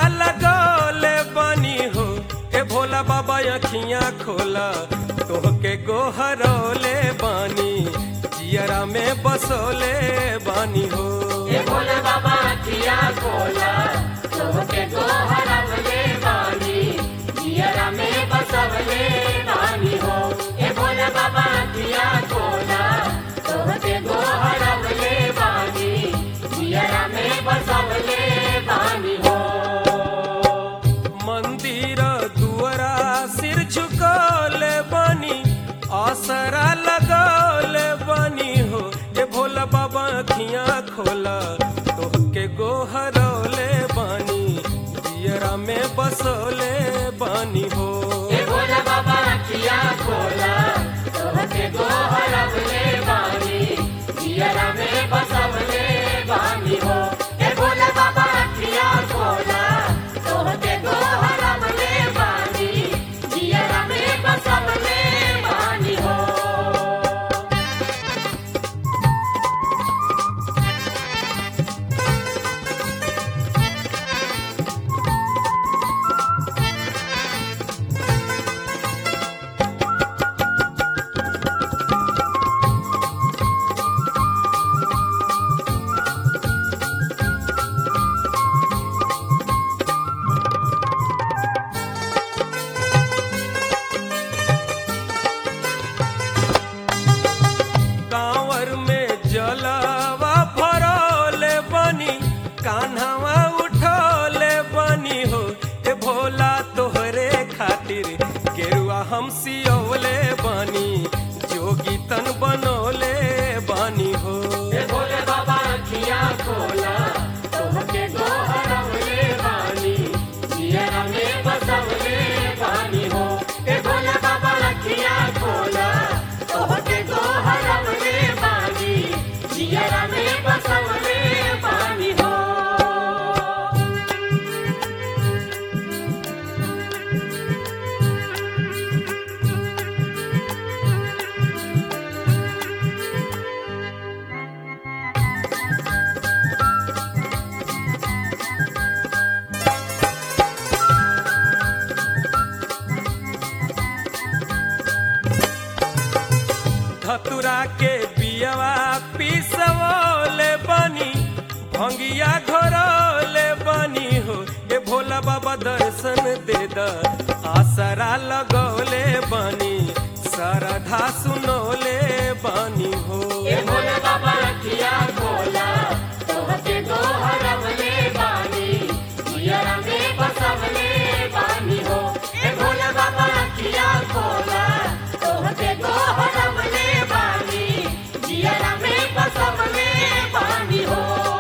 लगौले बनी हो ए भोला बाबा अखियां खोला तोहके गोहरौले बानी जियरा में बसोले बानी हो ए भोले बाबा अखिया खोला तोहके गोहरवले बानी जियरा में बसवले बानी हो ए भोले बाबा अखिया खोला तोहके गोहरवले बानी जियरा में बसवले बानी हो मंदिर दुआरा सिर झुकौले बानी आसरा लगौले बानी हो ए भोला बाबा अखियां खोला तोहके गोहरौले बानी जियरा में बसोले बानी हो ए भोले बाबा अखिया खोला तोहके गोहरवले बानी जियरा में बसवले बानी हो ए भोले बाबा अखिया खोला तोहके गोहरवले बानी जियरा में बसवले बानी हो कांवर में जलवा भरौले बनी कान्हवा उठौले बनी हो ए भोला तोहरे खातिर गेरुआ हम सियौले बनी जोगी तन बनौले बनी हो ए भोले बाबा अखिया खोला तोहके गोहरवले बानी जियरा में बसवले बानी हो ए भोले बाबा अखिया खोला तोहके गोहरवले बानी जियरा में बसवले बानी हो धतुरा के बियवा पिसवले बनी भंगिया घोरौले बनी हो ए भोला बाबा दर्शन दे द आसरा लगौले बनी सरधा सुनौले बनी हो ए भोले बाबा अखिया खोला तोहके गोहरवले बानी जियरा में बसवले बानी हो ए भोले बाबा अखिया खोला तोहके गोहरवले बानी जियरा में बसवले बानी हो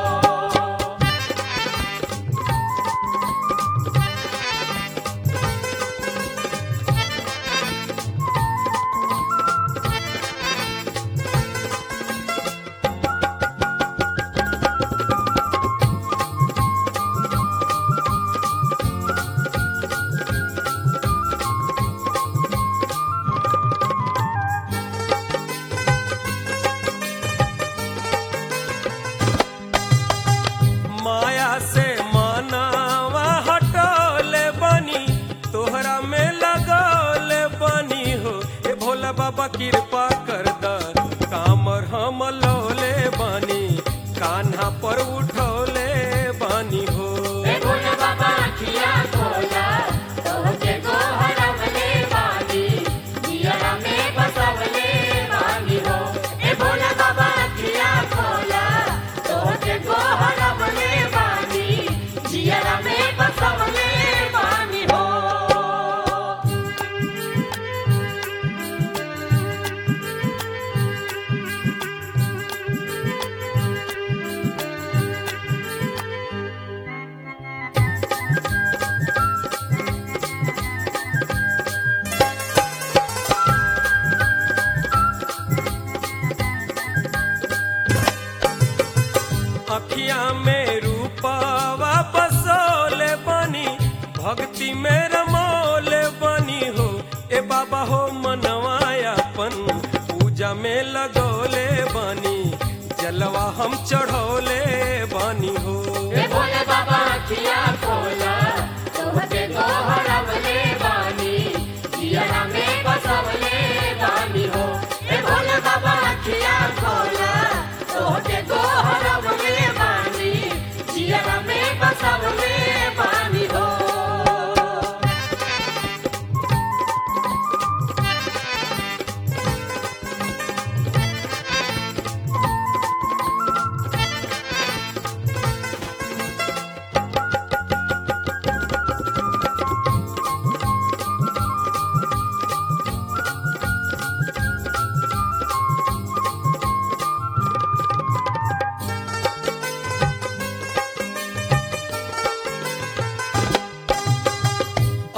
माया से मानावा हटौले बनी तोहरा में लगौले बनी हो ए भोला बाबा कृपा कर द कामर हम लौले बनी कान्हा पर उठौले बनी हो ए भोले बाबा अखिया खोला तोहके गोहरवले बानी जियरा में बसवले बानी हो ए भोले बाबा अखिया खोला तोहके गोहरवले बानी जियरा में बसवले बानी हो अखिया में रूपावा बसोले बनी भक्ति में रमोले बनी हो ए बाबा हो मनवायापन पूजा में लगौले बनी जलवा हम चढ़ौले बनी हो ए भोले बाबा अखिया खोला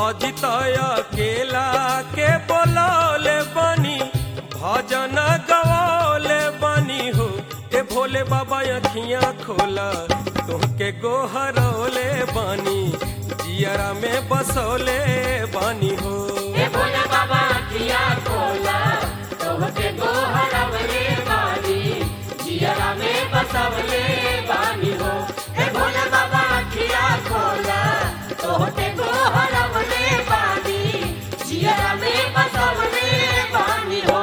अजित अकेला के बोलौले बनी भजन गवौले बनी हो ए भोले बाबा अखियां खोला तुहके गोहरौले बनी जियरा में बसौले बनी हो हे भोले बाबा अखिया खोला तोहके गोहरवले बानी जियरा में बसवले बानी हो हे भोले बाबा अखिया खोला तोहके गोहरवले बानी जियरा में बसवले बानी हो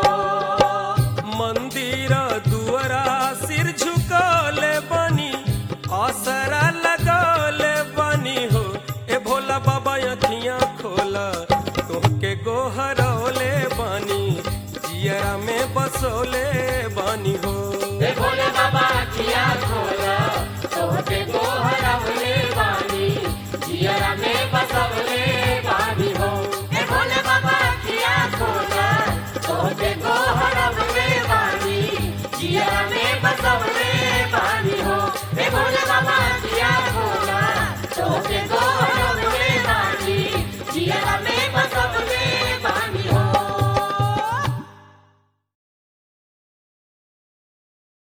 मंदिर दुआरा सिर झुकले बनी असरा लगौले बनी हो ए भोला बाबा अखियां खोला तुहके गोहरौले बनी जियरा में बसौले बनी हो हे भोले बाबा अखिया खोला तोहके गोहरवले बानी जियरा में बसवले बानी हो हे भोले बाबा अखिया खोला तोहके गोहरवले बानी जियरा में बसवले बानी हो हे भोले बाबा अखिया खोला तोहके गो